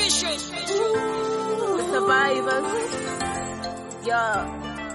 Survivors. Yeah.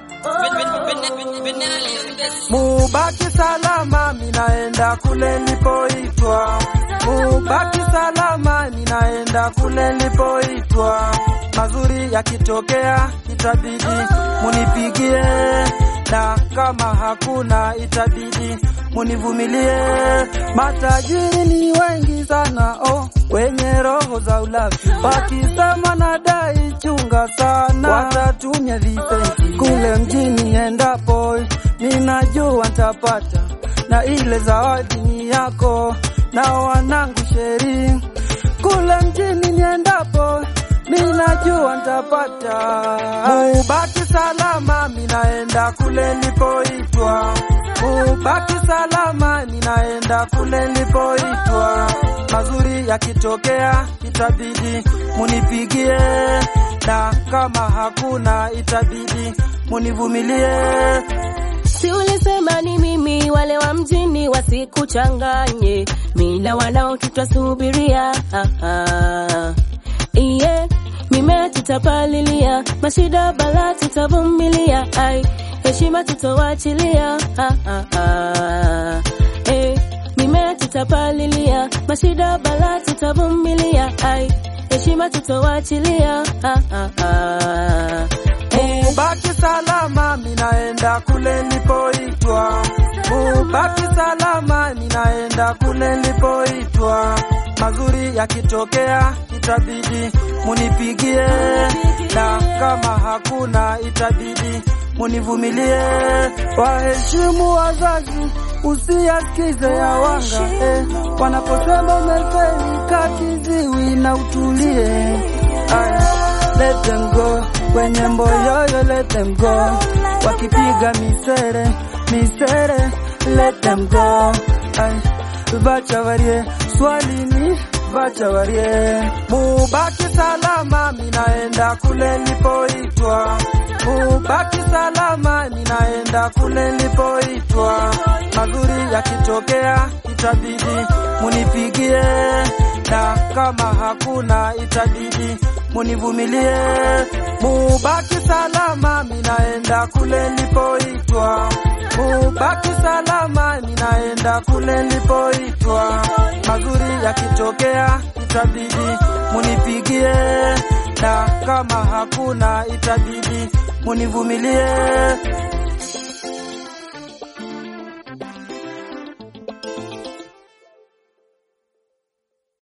Mubaki salama, minaenda kule nilipoitwa. Mubaki salama, ninaenda kule nilipoitwa. Mazuri yakitokea, itabidi munipigie, na kama hakuna, itabidi munivumilie. Matajiri ni wengi sana, oh, wenye roho za ulafi, wakisema nadai, chunga sana, watatumia visenti kule mjini endapo ninajua ntapata, na ile zawadi ni yako na wanangu sheri. Kule mjini niendapo ninajua ntapata. Mubaki salama, minaenda kule nilipoitwa. Mubaki salama, ninaenda kule nilipoitwa. Mazuri yakitokea, itabidi munipigie, na kama hakuna, itabidi munivumilie. Si ulisema ni mimi, wale wa mjini wasikuchanganye, mila wanao tutasubiria. Ah, ah. Iye mimea tutapalilia, mashida bala tutavumilia, ai heshima tutawachilia. Ah, ah, ah. Eh, mimea tutapalilia, mashida bala tutavumilia, ai heshima tutawachilia. Ah, ah, ah. Eh, Mubaki salama, minaenda kule nilipoitwa. Mubaki salama, ninaenda kule nilipoitwa. Mazuri yakitokea, itabidi munipigie, na kama hakuna, itabidi munivumilie. Waheshimu wazazi, usiyasikize ya wanga eh, wanaposema umefeli, kakiziwi na utulie. Ay, let them go kwenye mboyoyo, let them go wakipiga misere misere, let them go. Ay, vacha varie swali ni vacha varie, mubaki salama, minaenda kule nilipoitwa. Mubaki salama, ninaenda kule nilipoitwa. Mazuri yakitokea, itabidi munipigie, na kama hakuna, itabidi munivumilie. Mubaki salama, minaenda kule nilipoitwa. Mubaki salama, ninaenda kule nilipoitwa. Mazuri yakitokea, itabidi munipigie, na kama hakuna, itabidi munivumilie.